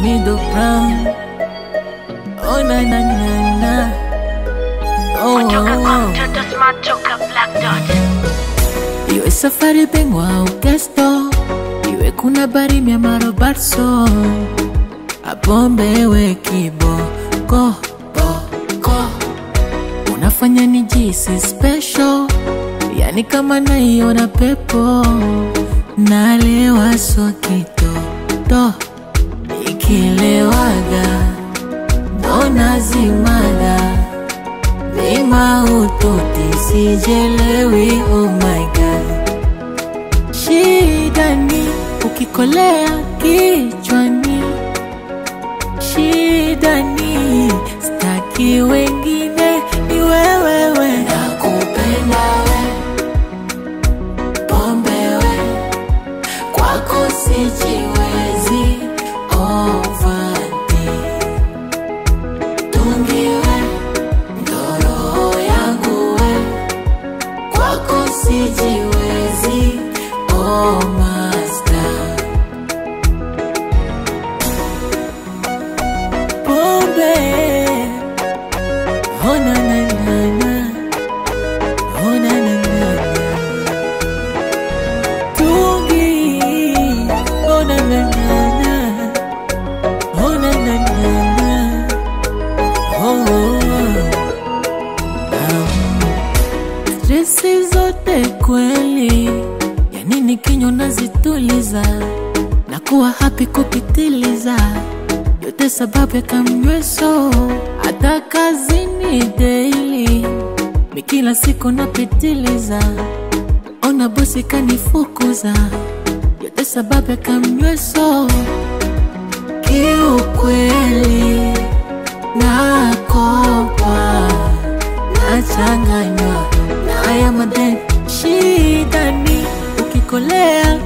middle brown. Oh na na na na. Oh, Kutoka oh, kwa oh. mtoto smart toka Black Dot. Iwe safari bengwa au gesto, iwe kuna barimi ya marobarso, apombe we kibo ko ko ko, unafanya nijisi special, yani kama naiona pepo, nalewa so kitoto, ikilewaga ndo nazimaga Bima ututi sijelewi, oh my god. Shida ni ukikolea kichwani, shida ni staki wengine, ni wewewe. Nakupenda we, pombe we, kwako sijiwezi, ovati tungiwe ndoro yangu we kwako sijiwezi oh master pombe oh na na na na oh na na na na tungi oh na na na na oh na na na na oh, oh. Stresi zote kweli, yani ni kinywa nazituliza na kuwa happy kupitiliza, yote sababu ya kamnyweso, hata kazini daily, mi kila siku napitiliza, ona bosi kanifukuza, yote sababu ya kamnyweso, kiukweli nakopa nachanganywa na haya madeni. Shida ni ukikolea